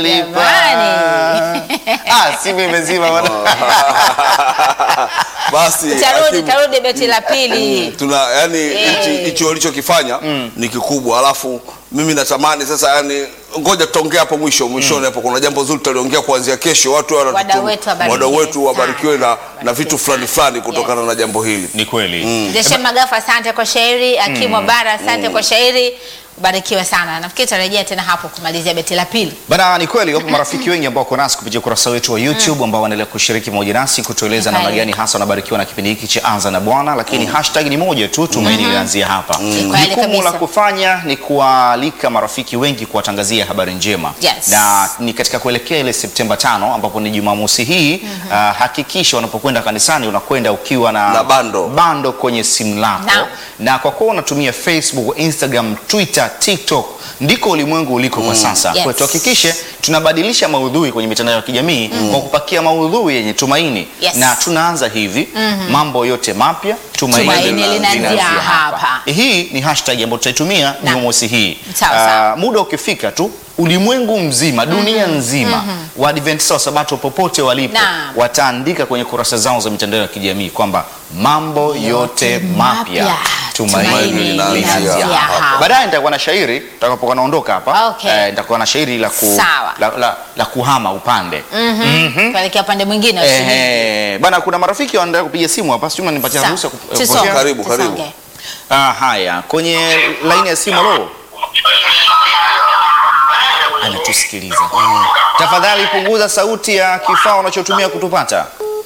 Jamani. Ah, simu imezima bwana. Basi Tarudi, Hakimu, tarudi beti la pili. tuna yani Eh. hichi hichi walichokifanya ni kikubwa, alafu mimi natamani sasa, yani ngoja tutaongea hapo mwisho mwishoni hapo. Kuna jambo zuri tutaliongea kuanzia kesho, watu wanatutu- Wadau wetu wabarikiwe wadau wetu wabarikiwe na, na sana. vitu fulani fulani kutokana na jambo hili. Ni kweli. Jeshe Magafu, asante kwa shairi. Akimu Bara, asante kwa shairi. Barikiwe sana. Nafikiri tutarejea tena hapo kumalizia beti la pili. Bana, ni kweli wapo marafiki wengi ambao wako nasi kupitia ukurasa wetu wa YouTube ambao wanaendelea kushiriki pamoja nasi kutueleza Ni namna kweli. gani hasa wanabarikiwa na kipindi hiki cha Anza na Bwana, lakini hashtag ni moja tu, tumaini linaanzia hapa. kweli Jukumu kabisa. la kufanya ni kuwaalika marafiki wengi kuwatangazia habari njema Yes. na ni katika kuelekea ile Septemba tano ambapo ni Jumamosi hii ah, hakikisha unapokwenda kanisani unakwenda ukiwa na, Na bando. bando kwenye simu lako Naam. na kwa kuwa unatumia Facebook, Instagram, Twitter, TikTok ndiko ulimwengu uliko kwa sasa. Yes. Kwa hiyo tuhakikishe tunabadilisha maudhui kwenye mitandao ya kijamii kwa kupakia maudhui yenye tumaini Yes. na tunaanza hivi mambo yote mapya tumaini, Tumaini linaanzia linaanzia hapa. Hii ni hashtag ambayo tutaitumia Na. Jumamosi hii. Sawa, sawa. Ah, muda ukifika tu ulimwengu mzima dunia nzima Waadventista wa Sabato popote walipo Naam. wataandika kwenye kurasa zao za mitandao ya kijamii kwamba mambo yote mapya mapya. tumaini Tumaini linaanzia linaanzia hapa. hapa. Baadaye nitakuwa na shairi tutakapokuwa naondoka hapa Okay. eh, nitakuwa na shairi la, ku, Sawa. la, la, la kuhama upande Tuelekea upande mwingine. usubiri. Ehe, bana kuna marafiki wanaendelea kupiga simu hapa, sijui unanipatia Sawa. ruhusa ya ku- Tusonge, kupokea? Karibu, karibu. tusonge. Ah, haya kwenye laini ya simu lo anatusikiliza tafadhali punguza sauti ya kifaa unachotumia kutupata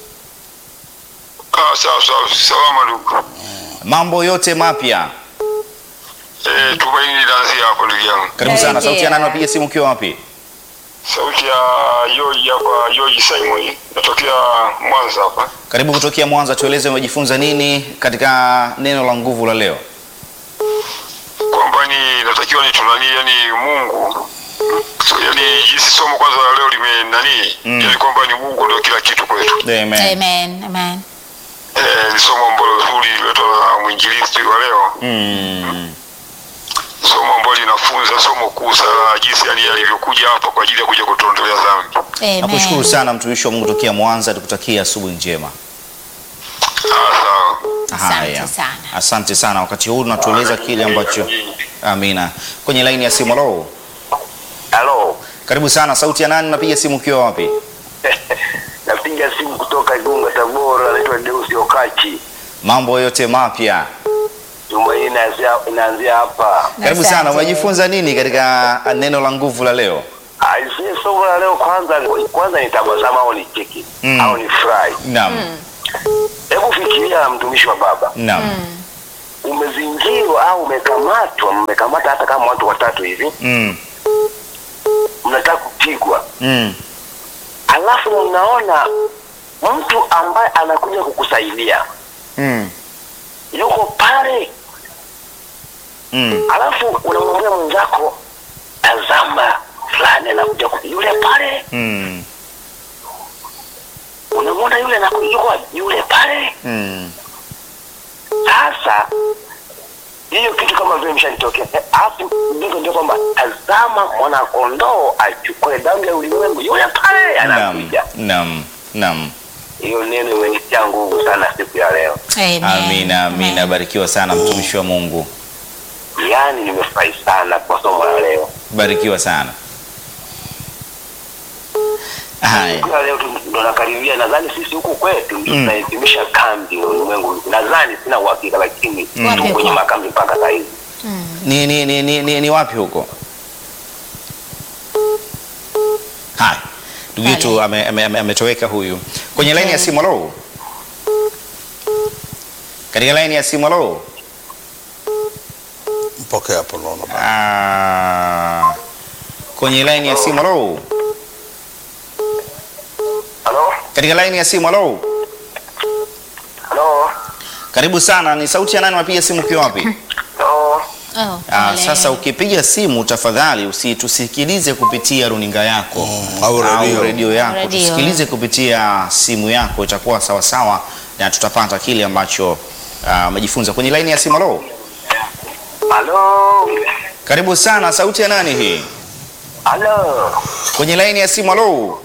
Ah, sawa sawa, salama ndugu. mambo yote mapya Eh, tumaini linaanzia hapo ndugu yangu. karibu sana Rejea. sauti ya nani unapiga simu ukiwa wapi Sauti ya George hapa, George Simon, natokea Mwanza hapa. karibu kutokea mwanza tueleze umejifunza nini katika neno la nguvu la leo Kwamba ni natakiwa ni tunani, yani Mungu so, yani jinsi somo kwanza la leo lime nani, Mm. yani kwamba ni Mungu ndio kila kitu kwetu. Amen. Amen. Amen. Eh, ni somo ambalo zuri liletwa na mwinjilisti wa leo, Mm. somo ambalo linafunza somo kuu sana, jinsi yani alivyokuja hapa kwa ajili ya kuja kutuondolea dhambi. Amen. nakushukuru sana mtumishi wa mungu tokea mwanza tukutakia asubuhi njema Ah, sawa. Asante Haya. sana. asante sana wakati huu unatueleza kile ambacho amina kwenye laini ya simu lo Halo, karibu sana sauti ya nani unapiga simu ukiwa wapi napiga simu kutoka Igunga, Tabora. Naitwa Deus Okachi. mambo yote mapya Tumaini inaanzia- inaanzia hapa. karibu Asante. sana umejifunza nini katika neno la nguvu la leo Aisee, somo la leo kwanza, kwanza nitabasamu au nicheki Mm. au ni furahi. naam Hebu fikiria, mtumishi wa Baba, naam umezingirwa au umekamatwa, mmekamata hata kama watu watatu hivi, Mm. mnataka kupigwa, Mm. alafu mnaona mtu ambaye anakuja kukusaidia Mm. yuko pale, Mm. alafu unamwambia mwenzako, tazama fulani anakuja, ku- yule pale Mm. unamwona yule anakuja, yuko wapi? yule pale. Mm. Sasa hiyo kitu kama vile imeshanitokea, Eh, alafu ndivyo ndio kwamba tazama mwana kondoo achukue dhambi ya ulimwengu, yule pale Naam. anakuja. Naam. Naam. Hiyo neno imenitia nguvu sana siku ya leo, Amen. amina amina Amen. barikiwa sana mtumishi wa mungu yaani nimefurahi sana kwa somo la leo. barikiwa sana haya Siku ya leo tu ndo nakaribia, nadhani sisi huku kwetu ndio tunahitimisha kambi ulimwengu, nadhani sina uhakika, lakini Wapi tu kwenye huko? makambi mpaka saa hizi. ni, ni, ni, ni, ni, ni wapi huko haya ndugu yetu ametoweka ame, ame, ametoweka huyu kwenye laini ya simu alo katika laini ya simu alo Mpokea hapo naona. Ah, kwenye laini ya simu alo Halo, katika laini ya simu alo halo, karibu sana ni sauti ya nani unapiga simu ukiwa wapi halo. Oh, Ah, pole. sasa ukipiga simu tafadhali usitusikilize kupitia runinga yako au redio. redio yako, Radio. tusikilize kupitia simu yako, itakuwa sawa sawa na tutapata kile ambacho ah, umejifunza. Kwenye laini ya simu, halo, Halo, karibu sana. Sauti ya nani hii? Halo. Kwenye laini ya simu, halo.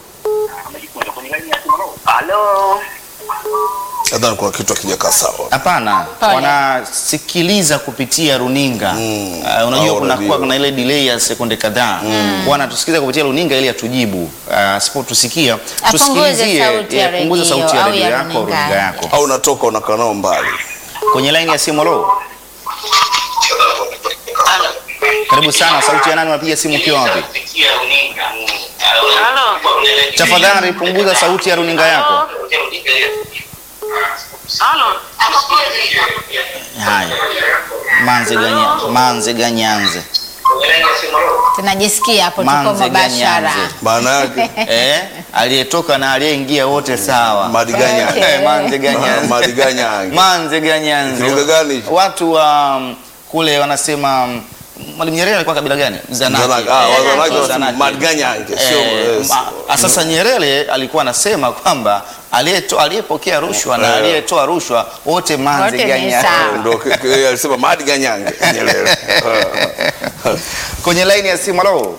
Halo. nadhani kuna kitu akijakaa sawa Hapana, Pole. wanasikiliza kupitia runinga Mm. uh, unajua Au kuna radio. kuwa kuna ile delay ya sekunde kadhaa mm. wanatusikiliza kupitia runinga ili atujibu. Uh, asipotusikia Apunguze tusikilizie, sauti ya eh, punguza redio sauti ya au redio ya yako au runinga. runinga yako. au unatoka unakaa nao mbali Kwenye laini ya simu, halo. Karibu sana, sauti ya nani? Unapiga simu ukiwa wapi? Halo. Tafadhali punguza sauti ya runinga yako. Halo. Haya, manze ganya, manze ganyanze, tunajisikia hapo, tuko manze mubashara. ganyanze. maana yake Eh, aliyetoka na aliyeingia wote sawa. madiganya Okay. Eh, manze ganyanze. madiganya Manze ganyanze. Lugha gani hicho? Watu wa um, kule wanasema um, Mwalimu Nyerere alikuwa kabila gani? Zanaki. Zanaki. Ah, Eh, Wazanaki Zanaki. wanasema Maganyange, sio, Eh, eh, ma- Sasa Nyerere alikuwa anasema kwamba aliyeto- aliyepokea rushwa na Eh. aliyetoa rushwa wote manze Wote ni ganyanze. sawa. ndio ke- ke- alisema madiganyange Nyerere Kwenye laini ya simu, halo.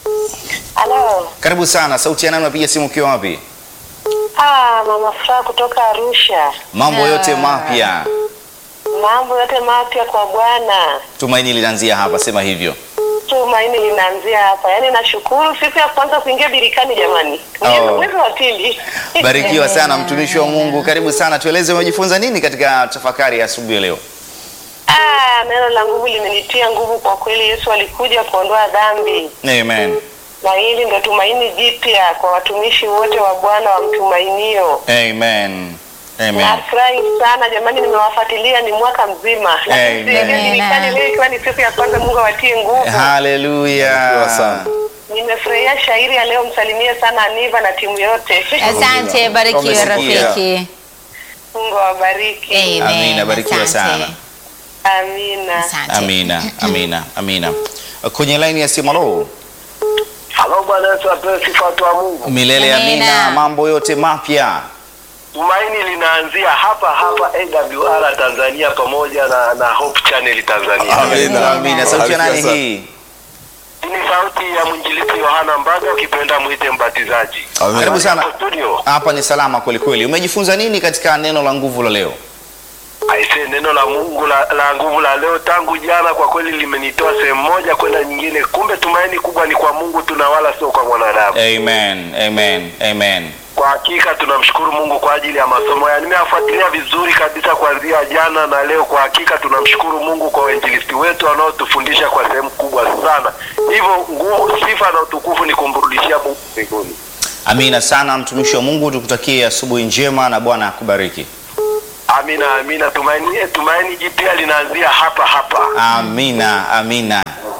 Halo. Karibu sana. Sauti ya nani unapiga simu ukiwa wapi? Ah, mama Furaha kutoka Arusha. Mambo Ah. yote mapya. Mambo yote mapya kwa Bwana. Tumaini linaanzia hapa, sema hivyo. Tumaini linaanzia hapa. Yaani nashukuru siku ya kwanza kuingia birikani jamani. Mwezi Oh. mwezi wa pili. Barikiwa sana mtumishi wa Mungu, karibu sana. Tueleze umejifunza nini katika tafakari ya asubuhi ya leo? Ah, neno la nguvu limenitia nguvu kwa kweli. Yesu alikuja kuondoa dhambi. Amen. Na hili ndio tumaini jipya kwa watumishi wote wa Bwana wamtumainio. Amen. Amen. Nafurahi sana jamani, nimewafuatilia ni mwaka mzima. Amen. Lakini birikani leo ikiwa ni siku ya kwanza, Mungu awatie nguvu. Barikiwa Haleluya. sana. Nimefurahia shairi ya leo, msalimie sana Aniva na timu yote. Asante, barikiwe Wamesikia. rafiki. Mungu awabariki. Amen. Amina, barikiwa Asante. sana. Amina. Asante. Amina. Amina. Amina. Kwenye laini ya simu, halo. Halo Bwana Yesu apewe sifa watu wa Mungu. Milele Amina. amina. Mambo yote mapya. Tumaini linaanzia hapa hapa AWR Tanzania pamoja na, na Hope Channel Tanzania. Amina. Amina. Sauti ya nani Barikiwa sana. hii? Ni sauti ya mwinjilisti Yohana Mbaga ukipenda mwite mbatizaji. Amina. Karibu sana. Hapo studio. Hapa ni salama kweli kweli. Umejifunza nini katika neno la nguvu la leo? Aise, neno la Mungu la, la nguvu la leo tangu jana kwa kweli limenitoa sehemu moja kwenda nyingine. Kumbe tumaini kubwa ni kwa Mungu tuna wala sio kwa mwanadamu. Amen. Amen. Amen. Kwa hakika tunamshukuru Mungu kwa ajili ya masomo haya. Nimeyafuatilia vizuri kabisa kuanzia jana na leo. Kwa hakika tunamshukuru Mungu kwa wainjilisti wetu wanaotufundisha kwa sehemu kubwa sana. Hivyo nguvu, sifa na utukufu ni kumrudishia Mungu mbinguni. Amina sana mtumishi wa Mungu, tukutakie asubuhi njema na Bwana akubariki. Amina, amina. Tumaini, tumaini jipya linaanzia hapa hapa. Amina, amina.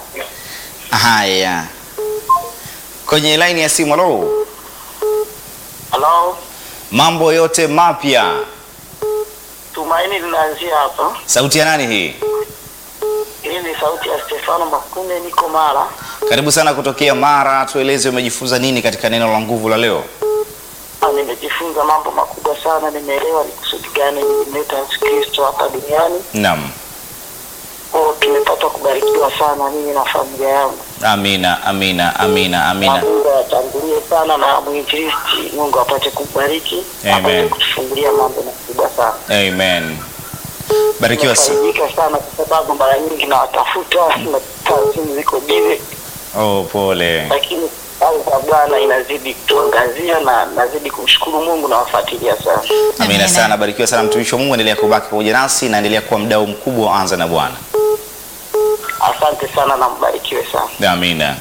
Haya, kwenye laini ya simu, halo. Halo, Mambo yote mapya, tumaini linaanzia hapa. sauti ya nani hii? Hii ni sauti ya Stefano Makunde, niko Mara. Karibu sana kutokea Mara, tueleze umejifunza nini katika neno la nguvu la leo? Ah, Nimejifunza mambo makubwa sana, nimeelewa ni kusudi gani nilimleta Yesu Kristo hapa duniani. Naam, Oh, tumepata kubarikiwa sana mimi na familia yangu. amina, amina, amina, Na amina. Mungu awatangulie sana na mwinjilisti, Mungu apate kubariki, Amen. apate kutufungulia mambo makubwa sana. Amen. Barikiwa sana. Nimefaidika sana kwa sababu mara nyingi nawatafuta na simu ziko bize, Oh, pole. lakini au kwa Bwana inazidi kutuangazia na nazidi kumshukuru Mungu na wafuatilia sana. Amina Amina. sana, barikiwa sana mtumishi wa Mungu, endelea kubaki pamoja nasi na endelea kuwa mdau mkubwa wa Anza na Bwana. Asante sana na mbarikiwe sana. Amina.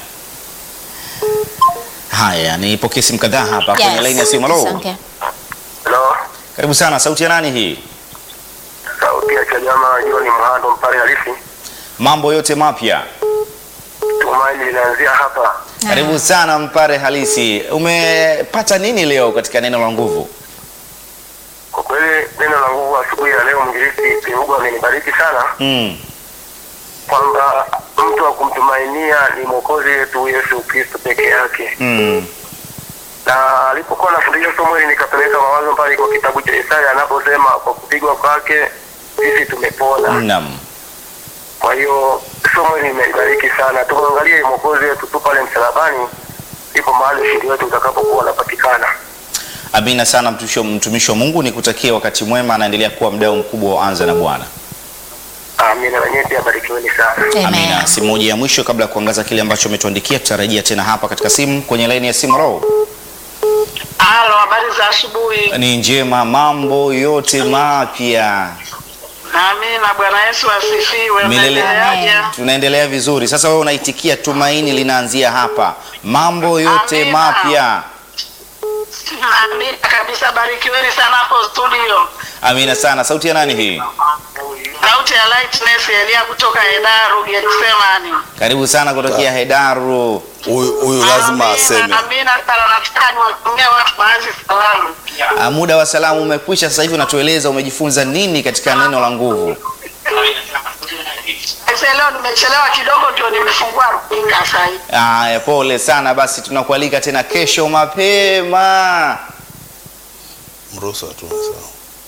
Haya, nipokee simu kadhaa hapa kwenye Yes. laini ya simu. Halo, Asante. Hello, karibu sana. Sauti ya nani hii? sauti ya Chanyama John Mhando Mpare halisi. Mambo yote mapya. Tumaini linaanzia hapa. Karibu sana Mpare halisi. Umepata nini leo katika neno la nguvu? Kwa kweli neno la nguvu asubuhi ya leo mwinjilisti Mungu amenibariki sana Mm. kwamba mtu wa kumtumainia ni mwokozi wetu Yesu Kristo peke yake. Mm. Na alipokuwa nafundisha somo hili nikapeleka mawazo mbali kwa kitabu cha Isaya anaposema kwa kupigwa kwake sisi tumepona. Naam. Kwa hiyo somo hili limeibariki sana. Tumwangalie mwokozi wetu tu pale msalabani, ndipo mahali ushindi wetu utakapokuwa unapatikana. Amina sana mtumishi wa- mtumishi wa Mungu, nikutakie wakati mwema, anaendelea kuwa mdau mkubwa wa Anza na Bwana. Amina, na nyinyi pia barikiweni sana. Amen. Amina. Simu moja ya mwisho kabla ya kuangaza kile ambacho umetuandikia, tutarejea tena hapa katika simu kwenye laini ya simu. Roho Halo, habari za asubuhi. ni njema, mambo yote mapya, Amina, Bwana Yesu asifiwe. Milele. Unaendeleaje? tunaendelea vizuri. Sasa wewe unaitikia tumaini linaanzia hapa, mambo yote Amina. mapya. Amina kabisa, barikiweni sana hapo studio. Amina sana. Sauti ya nani hii? Sauti ya Lightness Elia kutoka Hedaru Getsemani. Karibu sana kutokea Hedaru. Huyu huyu lazima aseme. Amina sana, nataka niwatumie watu baadhi salamu. Ah, Muda wa salamu umekwisha. Sasa hivi unatueleza umejifunza nini katika neno la nguvu. Sasa leo nimechelewa kidogo, ndio nimefungua runinga sasa hivi. Aya, pole sana. Basi tunakualika tena kesho mapema. Mruhusu tu sawa.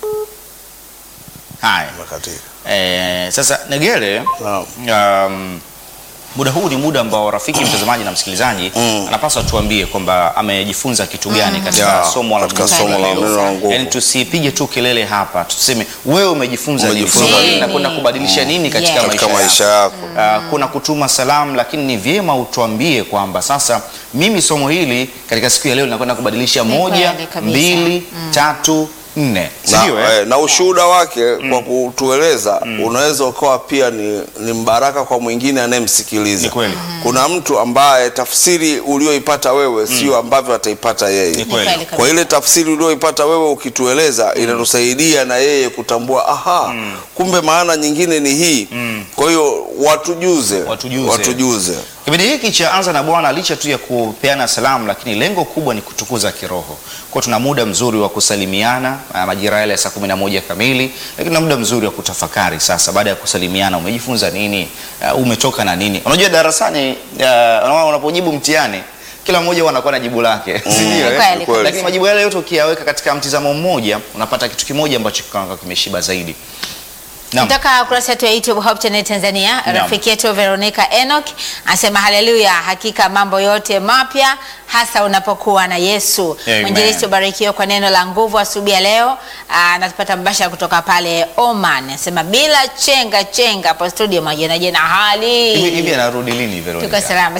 Haya. Makatika. Eh, sasa Negere, Naam. um, muda huu ni muda ambao rafiki mtazamaji na msikilizaji Mm. anapaswa tuambie kwamba amejifunza kitu gani katika Ya, somo la katika nguvu somo la leo. neno la nguvu. Yaani tusipige tu kelele hapa, tuseme wewe umejifunza nini, Umejifunza somo hili nini? linakwenda kubadilisha nini katika Yes. Katika maisha maisha yako. yako. Uh, kuna kutuma salamu, lakini ni vyema utuambie kwamba sasa mimi somo hili katika siku ya leo linakwenda kubadilisha Ni moja, kweli kabisa. mbili, tatu, nne, na, sio eh? eh, na ushuhuda wake kwa kutueleza unaweza ukawa pia ni, ni mbaraka kwa mwingine anayemsikiliza. Ni kweli. Kuna mtu ambaye tafsiri ulioipata wewe sio ambavyo ataipata yeye. Ni Ni kweli. kweli kabisa. Kwa ile tafsiri ulioipata wewe ukitueleza inatusaidia na yeye kutambua aha, kumbe maana nyingine ni hii. Kwa hiyo watujuze, Watujuze. watujuze. Kipindi hiki cha Anza na Bwana, licha tu ya kupeana salamu, lakini lengo kubwa ni kutukuza kiroho. Kwa tuna muda mzuri wa kusalimiana ah, majira yale ya saa kumi na moja kamili, lakini na muda mzuri wa kutafakari. Sasa baada ya kusalimiana, umejifunza nini? Uh, umetoka na nini? Unajua darasani, uh, unapojibu mtihani kila mmoja huwa anakuwa na jibu lake, si ndio? eh? Kweli, kweli. Lakini majibu yale yote ukiyaweka katika mtizamo mmoja, unapata kitu kimoja ambacho kikawa kimeshiba zaidi. Naam. kutoka kurasa yetu ya YouTube Hope Channel Tanzania, Naam. rafiki yetu Veronica Enoch anasema haleluya, hakika mambo yote mapya hasa unapokuwa na Yesu. Amen. Mwinjilisti ubarikiwe kwa neno la nguvu asubuhi ya leo. Aa, Anatupata mbashara kutoka pale Oman, anasema bila chenga chenga hapo studio, majina jena Hivi hivi hali anarudi lini Veronica? tuko salama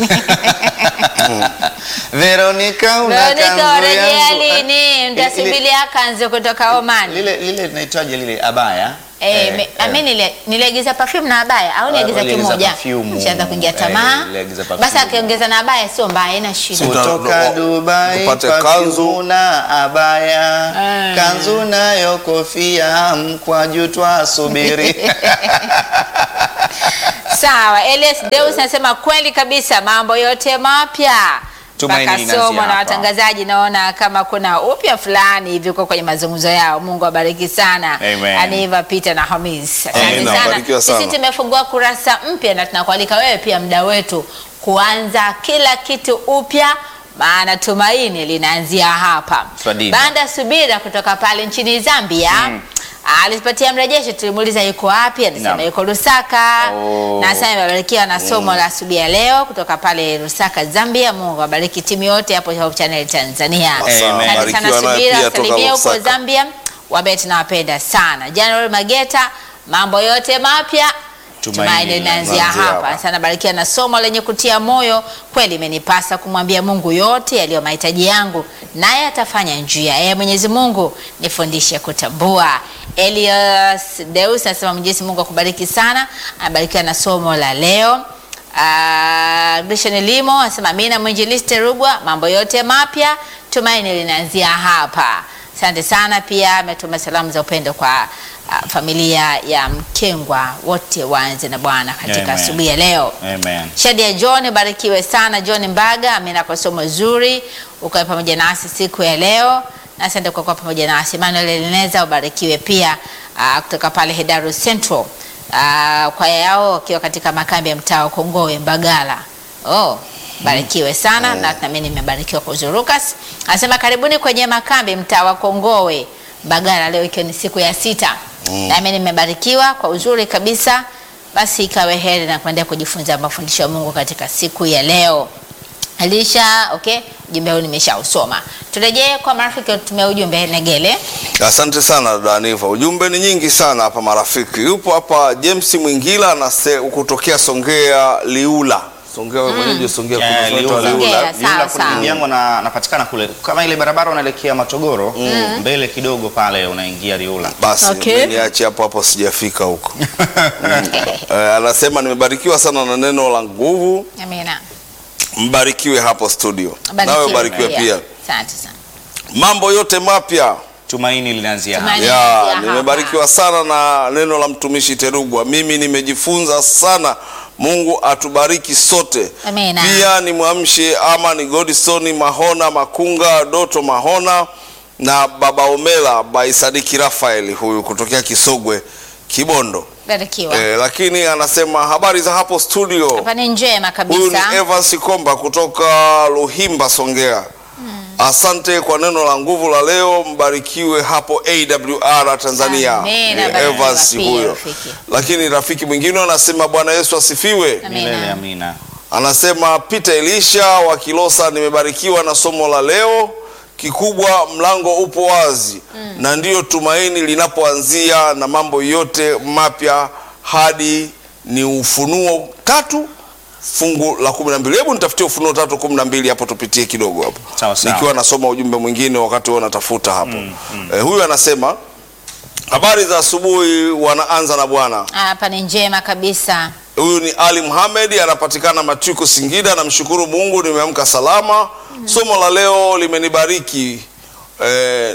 Veronica una Veronica, kanzu warejea yangu. lini? Ile- Mtasubiria kanzu kutoka Oman. lile lile linaitwaje lile abaya Eh, Eh, me- eh. ami nile- niliagiza perfume na abaya au niagiza uliagiza kimoja? perfume. Nishaanza kuingia Eh, tamaa. niliagiza perfume. Basi akiongeza na abaya sio mbaya, haina shida. Uta- kutoka ndo- Dubai upate perfume kanzu. na abaya Eh. kanzu nayo kofia mkwaju twasubiri Sawa, Elias Deus anasema kweli kabisa mambo yote mapya. Tumaini Mpaka linaanzia somo na hapa. watangazaji naona kama kuna upya fulani hivi uko kwenye mazungumzo yao. Mungu awabariki sana. Amen. Aniva Peter na Hamis. Asante Amen, sana. barikiwa sana. Sisi tumefungua kurasa mpya na tunakualika wewe pia mda wetu kuanza kila kitu upya maana tumaini linaanzia hapa. Swadida. Banda Subira kutoka pale nchini Zambia alipatia mrejesho, tulimuuliza yuko wapi, alisema Naam. yuko Lusaka Oh. na sasa amebarikiwa na somo la asubuhi ya leo kutoka pale Lusaka, Zambia. Mungu awabariki timu yote hapo Hope Channel Tanzania. Amen. Asante sana Barikiwa naye Subira, pia toka salimia huko Lusaka. Zambia, wabe tunawapenda sana. January Mageta, mambo yote mapya Tumaini tumaini linaanzia linaanzia hapa. hapa. Sana barikiwa na somo lenye kutia moyo. Kweli imenipasa kumwambia Mungu yote yaliyo mahitaji yangu, naye atafanya njia. Ee Mwenyezi Mungu, nifundishe kutambua. Elias Deus anasema Mwenyezi Mungu akubariki sana, anabarikiwa na somo la leo. Uh, Grishan Limo anasema amina. Mwinjilisti Rugwa, mambo yote mapya, tumaini linaanzia hapa. Asante sana. Pia ametuma salamu za upendo kwa uh, familia ya Mkengwa, wote waanze na Bwana katika Amen. asubuhi ya leo. Amen. Shadia John, barikiwe sana John Mbaga, amina kwa somo zuri, ukawe pamoja nasi siku ya leo, na asante kwa kuwa pamoja nasi. Emmanuel Eleneza, ubarikiwe pia uh, kutoka pale Hedaru Central, uh, kwaya yao wakiwa katika makambi ya mtaa wa Kongowe Mbagala. Oh, barikiwe sana na nami nimebarikiwa kwa uzuri. Lucas anasema karibuni kwenye makambi mtaa wa Kongowe Mbagala, leo ikiwa ni siku ya sita, nami nimebarikiwa kwa uzuri kabisa basi ikawe heri na kuendelea kujifunza mafundisho ya Mungu katika siku ya leo. Alisha, okay, ujumbe huu nimeshausoma. Turejee kwa marafiki tumia ujumbe Negele. Asante sana Daniva, ujumbe ni nyingi sana hapa marafiki. Yupo hapa James Mwingila anase kutokea Songea Liula. Songea wewe mwenyewe Songea Eh, kuna Liula. Liula. Songea. Liula. sawa, Liula kuna sawa. ndugu yangu na- anapatikana kule kama ile barabara unaelekea Matogoro mbele kidogo pale unaingia Liula. Basi Okay. mimi niache hapo hapo sijafika huko. Mm. Eh, anasema nimebarikiwa sana na neno la nguvu. Amina. Mbarikiwe hapo studio. Barikiwe Nawe ubarikiwe pia. Asante sana. Mambo yote mapya. Tumaini linaanzia hapa. Tumaini. Ya, Nimeanzia hapa. nimebarikiwa sana na neno la mtumishi Terugwa. Mimi nimejifunza sana. Mungu atubariki sote. Amina. Pia nimwamshe ama ni Godson Mahona Makunga, Doto Mahona na Baba Omela by Sadiki Rafael huyu kutokea Kisogwe Kibondo. Barikiwa. Eh, lakini anasema habari za hapo studio. Hapa ni njema Huyu ni kabisa. Evans Komba kutoka Luhimba Songea. Asante kwa neno la nguvu la leo, mbarikiwe hapo AWR Tanzania. Amina, Ni barikiwa Evans pia, huyo. rafiki. Lakini rafiki mwingine anasema Bwana Yesu asifiwe. Amina. Milele amina. Anasema Peter Elisha wa Kilosa, nimebarikiwa na somo la leo. Kikubwa mlango upo wazi na ndiyo tumaini linapoanzia, na mambo yote mapya hadi ni Ufunuo tatu fungu la kumi na mbili. Hebu nitafutie Ufunuo tatu kumi na mbili hapo, tupitie kidogo hapo, Sawa, sawa. nikiwa nasoma ujumbe mwingine wakati huo natafuta hapo. Eh, huyu anasema habari za asubuhi, wanaanza na Bwana. Hapa ni njema kabisa. Huyu ni Ali Muhamed, anapatikana Matuko, Singida. Namshukuru Mungu nimeamka salama. Somo la leo limenibariki. Eh,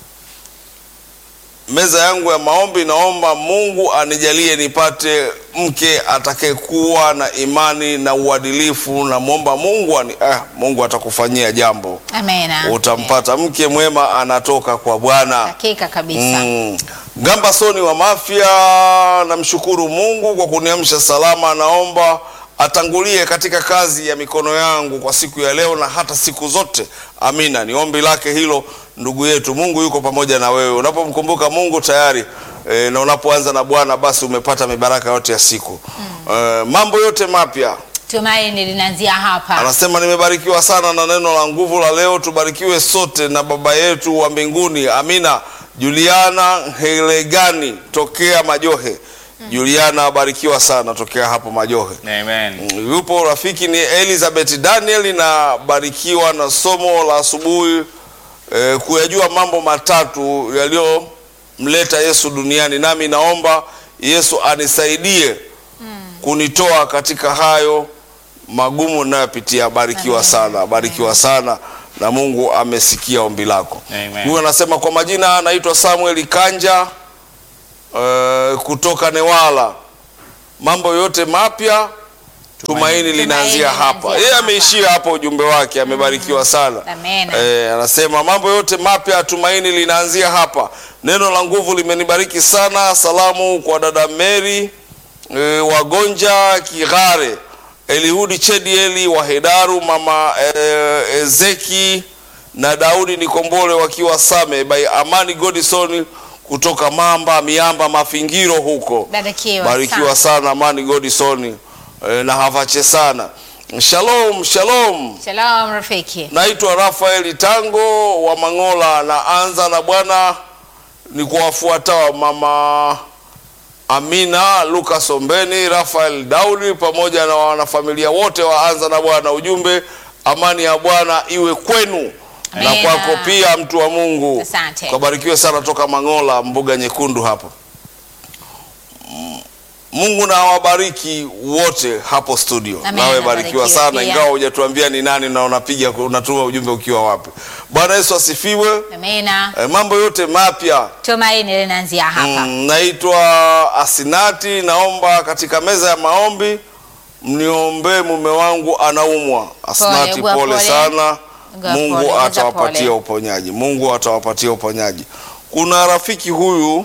meza yangu ya maombi, naomba Mungu anijalie nipate mke atakayekuwa na imani na uadilifu. Namwomba Mungu ani, eh, Mungu atakufanyia jambo, Amina. utampata mke mwema, anatoka kwa Bwana. Hakika kabisa. Mm. Gamba Soni wa Mafia, namshukuru Mungu kwa kuniamsha salama. Naomba atangulie katika kazi ya mikono yangu kwa siku ya leo na hata siku zote. Amina, ni ombi lake hilo, ndugu yetu. Mungu yuko pamoja na wewe unapomkumbuka Mungu tayari e, na unapoanza na Bwana basi umepata mibaraka yote ya siku e, mambo yote mapya Tumaini linaanzia hapa. Anasema nimebarikiwa sana na neno la nguvu la leo. Tubarikiwe sote na Baba yetu wa mbinguni. Amina. Juliana Helegani tokea Majohe. Juliana abarikiwa sana tokea hapo Majohe. Amen. Mm, Yupo rafiki ni Elizabeth Daniel na barikiwa na somo la asubuhi eh, kuyajua mambo matatu yaliyomleta Yesu duniani, nami naomba Yesu anisaidie kunitoa katika hayo magumu ninayopitia. Barikiwa sana, barikiwa sana na Mungu amesikia ombi lako. Amen. Huyu anasema kwa majina anaitwa Samuel Kanja eh, kutoka Newala. Mambo yote mapya tumaini linaanzia hapa. linaanzia Yeye hapa. ameishia hapo ujumbe wake, amebarikiwa sana. Amen. Eh, anasema mambo yote mapya tumaini linaanzia hapa. Neno la nguvu limenibariki sana. Salamu kwa dada Mary e, Wagonja Kigare, Elihudi Chedieli wa Hedaru, mama e, Ezeki na Daudi Nikombole wakiwa Same by Amani Godison kutoka Mamba Miamba Mafingiro huko. Barikiwa Barikiwa sana Amani Godison e, na havache sana. Shalom, shalom. Shalom rafiki. Naitwa Rafaeli Tango wa Mangola. Naanza na Bwana ni kuwafuatao mama Amina Lucas Ombeni, Rafael Daudi pamoja na wanafamilia wote waanza na Bwana. Ujumbe, amani ya Bwana iwe kwenu na Amina. kwako pia, mtu wa Mungu. Asante. Kabarikiwe sana toka Mangola, mbuga nyekundu hapo. Mm, Mungu na awabariki wote hapo studio. Amina, Nawe barikiwa barikiwe sana, pia. ingawa hujatuambia ni nani na unapiga unatuma ujumbe ukiwa wapi. Bwana Yesu asifiwe. Amina. E, mambo yote mapya Tumaini linaanzia hapa. Mm, naitwa Asinati, naomba katika meza ya maombi mniombee, mume wangu anaumwa. Asinati, ugua pole, pole. sana. Ugua Mungu pole, ugua atawapatia pole. uponyaji. Mungu atawapatia uponyaji. Kuna rafiki huyu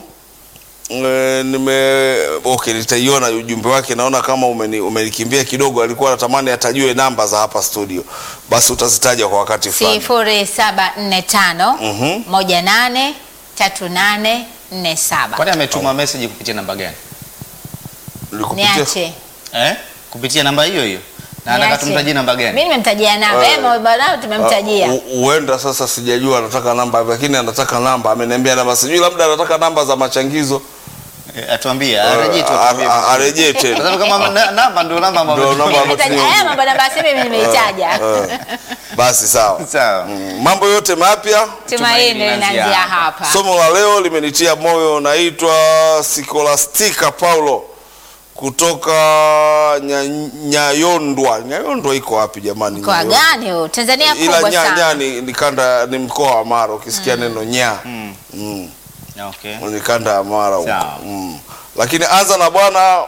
e, nime okay, nitaiona ujumbe wake, naona kama umeni, umenikimbia kidogo. Alikuwa anatamani atajue namba za hapa studio, basi utazitaja kwa wakati fulani. sifuri saba nne tano Mhm. moja nane tatu nane nne saba. Kwani ametuma message kupitia namba gani? Nilikupitia- niache Eh? Kupitia namba hiyo hiyo. Na anataka Niache. tumtajie namba Mimi gani? nimemtajia namba Eh. eh, bwana tumemtajia. Uh, hu- huenda sasa sijajua anataka namba lakini anataka namba ameniambia namba sijui labda anataka namba za machangizo Eh, Atuambie, arejee tu Uh, atuambie. a- a- arejee Kwa tena sababu kama na- namba ndio namba ambayo Ndio namba ambayo Nimetaja- Haya mambo namba simu mimi nimeitaja. Eh, basi sawa Sawa. Mm, mambo yote mapya Tumaini linaanzia hapa. somo la leo limenitia moyo naitwa Sikolastika Paulo kutoka Nya- Nyayondwa Nyayondwa iko wapi jamani Mkoa Nyayondwa? gani huu? Tanzania ila kubwa nya, nya sana. ni, ni kanda ni mkoa wa Mara ukisikia neno nya mm. Okay. ni kanda ya Mara huko. Sawa. mm. lakini anza na Bwana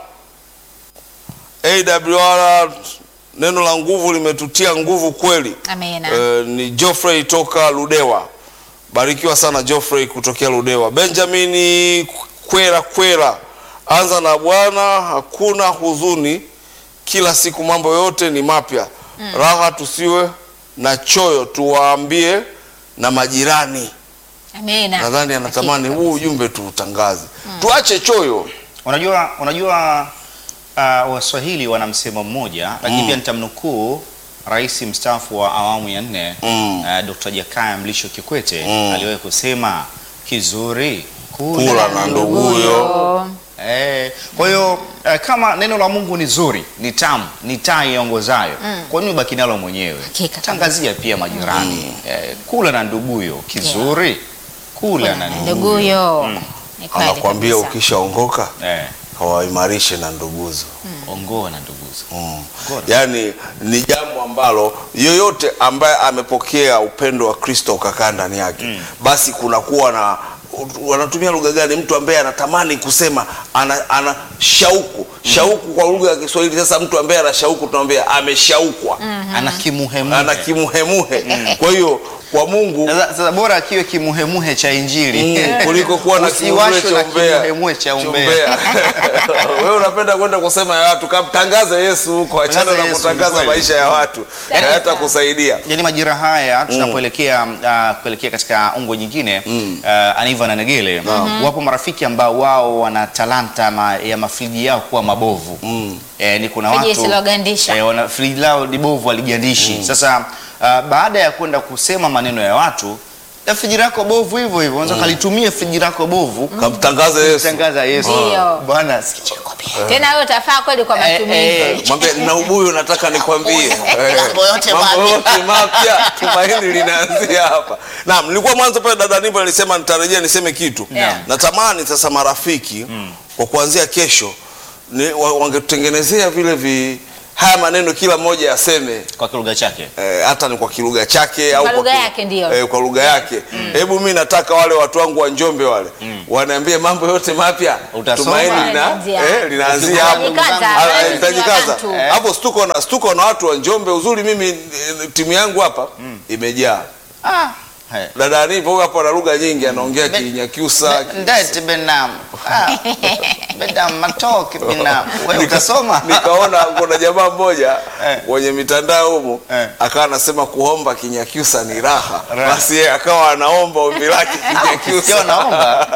AWR neno la nguvu limetutia nguvu kweli Amina. Eh, ni Geoffrey toka Ludewa. Barikiwa sana Geoffrey kutokea Ludewa. Benjamini Kwera Kwera, anza na Bwana, hakuna huzuni, kila siku mambo yote ni mapya. Raha tusiwe na choyo, tuwaambie na majirani. Amina. Nadhani anatamani huu ujumbe tuutangaze, tuache choyo. Unajua, unajua uh, Waswahili wana msemo mmoja lakini Mm. pia nitamnukuu rais mstaafu wa awamu ya nne Mm. uh, Dr. Jakaya Mlisho Kikwete Mm. aliwahi kusema kizuri Kula na nduguyo. Eh, kwa hiyo eh, kama neno la Mungu ni zuri, ni tamu, ni taa iongozayo, kwa nini ubaki nalo mwenyewe? Hakika Tangazia pia majirani. Eh, kula na nduguyo kizuri, kula na nduguyo. Nduguyo. Ni kweli Anakuambia kabisa. ukishaongoka Eh, hawaimarishe na nduguzo. ongoa na nduguzo. Mm. Bora. Yaani ni jambo ambalo yoyote ambaye amepokea upendo wa Kristo ukakaa ndani yake basi kunakuwa na wanatumia lugha gani? Mtu ambaye anatamani kusema ana, ana shauku shauku kwa lugha ya Kiswahili. Sasa mtu ambaye ana shauku tunamwambia ameshaukwa, Ana kimuhemuhe. ana kimuhemuhe. Kwa hiyo kwa Mungu Sasa sasa bora akiwe kimuhemuhe cha Injili Mm, kuliko kuwa na Usiwashwe kimuhemuhe na cha umbea. kimuhemuhe cha umbea. Umbea. Wewe unapenda kwenda kusema ya watu, kamtangaze Yesu huko, achana Tangaza na Yesu, kutangaza kweli. maisha ya watu, Kabisa. hayata kusaidia. Yaani majira haya tunapoelekea uh, kuelekea katika ungwe nyingine uh, Aniva na Negele wapo marafiki ambao wao wana talanta ma, ya mafriji yao kuwa mabovu eh, ni kuna Friji watu lisilogandisha. eh, wana friji lao ni bovu aligandishi sasa uh, baada ya kwenda kusema maneno ya watu na friji lako bovu hivyo hivyo unaweza kalitumia friji lako bovu Kamtangaze Yesu. tangaza Yesu Ndio. bwana sikia nikwambie. Tena wewe utafaa kweli kwa Eh, matumizi. eh, Mwambie na ubuyu nataka nikwambie. Eh, Mambo yote mambo mapya. yote mapya tumaini linaanzia hapa. Naam, nilikuwa mwanzo pale dada Nipo alisema nitarejea niseme kitu. Yeah. Natamani sasa marafiki kwa kuanzia kesho ni, wa- wangetutengenezea vile vi haya maneno kila mmoja aseme kwa kilugha chake eh, hata ni kwa kilugha chake au lugha ki- yake ndio. eh, kwa lugha yake. Hebu mi nataka wale watu wangu wa Njombe wale waniambie mambo yote mapya. Utasoma? Tumaini lina, Linaanzia. eh, linaanzia hapo. Utajikaza, Ah, wewe eh, nitajikaza. tu. Hapo stuko na stuko na watu wa Njombe. Uzuri mimi eh, timu yangu hapa imejaa. Hai. Dada Anivo hapo ana lugha nyingi, anaongea Kinyakyusa. Ndete benam. Ah. Benam matoke benam. Wewe Nika- utasoma? Nikaona kuna jamaa mmoja Eh. kwenye mitandao humo Eh. akawa anasema kuomba Kinyakyusa ni raha, Raha. basi yeye akawa anaomba ombi lake Sio Kinyakyusa. naomba.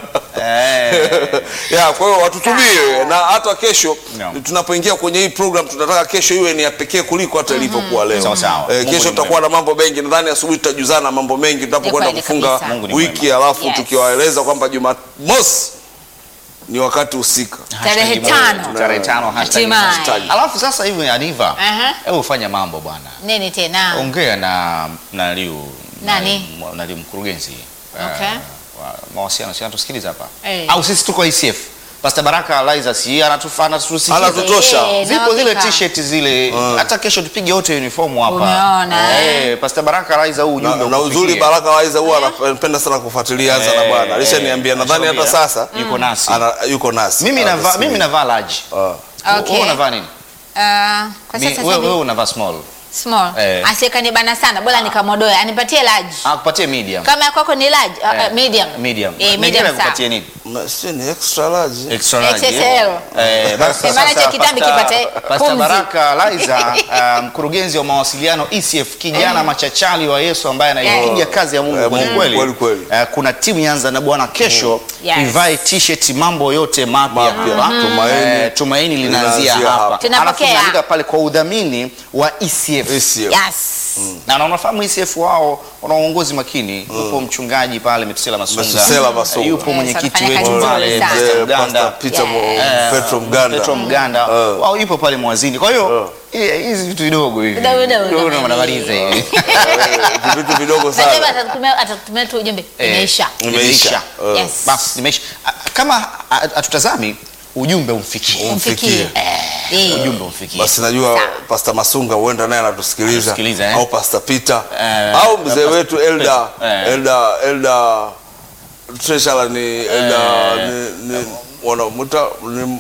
Eh. ya kwa hiyo watutumie na hata kesho No. tunapoingia kwenye hii program tunataka kesho iwe ni ya pekee kuliko hata ilivyokuwa leo. Sawa, sawa. Eh, Mungu kesho ni tutakuwa na mambo mengi, nadhani asubuhi tutajuzana mambo mengi tunapokwenda kweli kufunga kabisa. Mungu ni wiki, alafu Yes. tukiwaeleza kwamba Jumamosi ni wakati husika. Tarehe Hashtag tano. moja. Tarehe tano hashtag Hatimaye. hashtag. Alafu sasa hivi Aniva. Aha. Hebu fanya mambo bwana. Nini tena? Ongea na na Liu. Nani? Na, na Liu mkurugenzi. Okay. Eh, wa mawasiliano si anatusikiliza hapa. Eh. Au sisi tuko ICF. Pastor Baraka Liza si anatufana tusikize. Anatutosha. Eh, Zipo na zile hakika. t-shirt zile hata kesho tupige wote uniform hapa. Umeona, Eh, Pastor Baraka Liza huu Na, ujumbe na ukufikie. uzuri Baraka Waiza huwa anapenda sana kufuatilia Anza na Eh, Bwana. Alishaniambia eh, nadhani hata alishaambia. sasa Yuko nasi. ana, yuko nasi. Mimi navaa Anasema. mimi navaa large. Ah. Okay. Wewe unavaa nini? Ah, kwa Mi- sasa Wewe hivi wewe unavaa small. small. Eh. Asiyekanibana sana, bora nikamodoe. Anipatie large. Ah, kupatie medium. Kama ya kwako ni large, ah, ah, Eh, medium. Medium. Eh, Negele medium sawa. kupatie nini? Ma- sio ni extra large. Extra large, XXL. eh, basi Eh, maana sasa cha kitambi Pastor- kipate Pastor pumzi. Baraka Liza uh, mkurugenzi wa mawasiliano ECF kijana machachali wa Yesu ambaye anaipiga kazi ya Mungu Eh, kweli Mungu, kweli. kweli, kweli. Eh, kuna timu Yanza na Bwana kesho Yes. ivae t-shirt mambo yote mapya Mapya. hapa. Tumaini. Eh, tumaini linaanzia Linaanzia hapa. hapa. Tunapokea. Alafu tunaandika pale kwa udhamini wa ECF. ACF. Yes. Na na unafahamu ECF wao wana uongozi makini. Yupo mchungaji pale Metusela Masunga. Metusela Masunga. Yupo Yes, mwenyekiti wanafanya wetu kazi pale nzuri sana. Pastor Eh, Mganda. Pastor Peter Mo- Yeah. Petro Mganda. Petro Mganda Eh. wao yupo pale mwazini. Kwa hiyo eh, hizi vitu vidogo hivi Vidogo vidogo Ndio kama wanamaliza hivi. hivi. Eh, vitu vidogo Nasema sana. atatumia atatumia tu ujumbe Eh, imeisha. Imeisha. Eh. Yes. Basi nimeisha. Ah, Kama ah, hatutazami ujumbe umfikie. Umfikie. Eh. Ujumbe umfikie. Basi najua Pastor Masunga huenda naye anatusikiliza Anatusikiliza, eh. au Pastor Peter Eh, au mzee Pastor- wetu Elda Eh. Elda Elda Treasurer ni Elda ni, ni wanamuita ni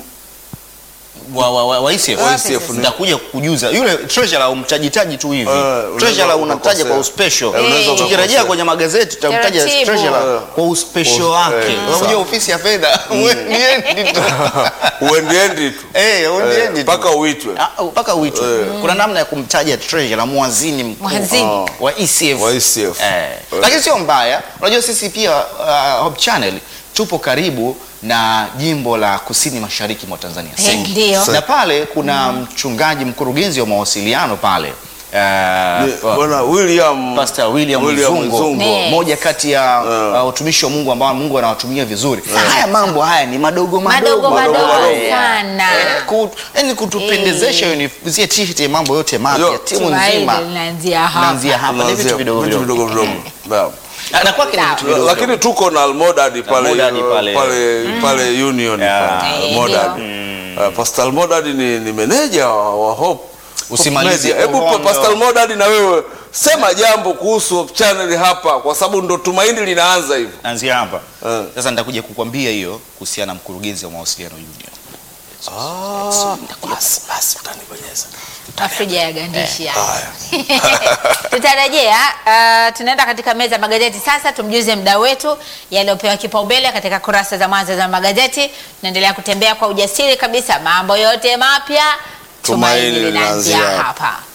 wa wa wa, wa ICF. Wa ICF ni- Nitakuja kukujuza. Yule treasurer umtajitaji tu hivi. Eh, unaweza treasurer unamtaja ukakosea. kwa uspecial. Eh, unaweza Tukirejea ukakosea. kwenye magazeti tutamtaja Taratibu. treasurer Eh. kwa uspecial Kwa- wake. eh, Unajua sawa. ofisi ya fedha. Uendi tu. uendiendi tu Eh, uendi Eh, tu. mpaka uitwe Ah, mpaka uitwe. Kuna namna ya kumtaja treasurer mwazini mkuu Mwazini. wa ECF. wa ICF. Eh. Lakini sio mbaya. Unajua sisi pia uh, Hope Channel tupo karibu na jimbo la kusini mashariki mwa Tanzania. Eh, Sengi. ndio. Na pale kuna mchungaji mkurugenzi wa mawasiliano pale. Ni- Uh, Bwana William Pastor William, William Mzungo, Mzungo. Ne. moja kati ya uh, utumishi wa Mungu ambao Mungu anawatumia vizuri. Haya mambo haya ni madogo madogo, Madogo madogo haya. sana. Eh, ku- Yaani kutupendezesha unizie t-shirt ya mambo yote mapya Yo, timu Tumaini nzima. linaanzia hapa. Naanzia hapa ni Tunaanzia vitu vidogo vitu vidogo. vidogo vidogo. Naam. Na kwake ni vitu vidogo. lakini tuko na Almodad pale Almodad pale. pale pale Union Yeah. pale, Eh, Almodad. ndio. Uh, Pastor Almodad ni, ni meneja wa, wa Hope Usimalizie Hope Media. Hebu uhondo. Pastor Almodad na wewe sema jambo kuhusu Hope Channel hapa kwa sababu ndo tumaini linaanza hivi. Anzia hapa. Eh. Sasa nitakuja kukwambia hiyo kuhusiana na mkurugenzi wa mawasiliano union. Ah, basi basi utanibonyeza. Afrija ya gandishi hapa. Haya. Tutarejea, uh, tunaenda katika meza ya magazeti sasa, tumjuze mda wetu yaliyopewa kipaumbele katika kurasa za mwanzo za magazeti. Tunaendelea kutembea kwa ujasiri kabisa, mambo yote mapya, Tumaini tumaini linaanzia linaanzia hapa.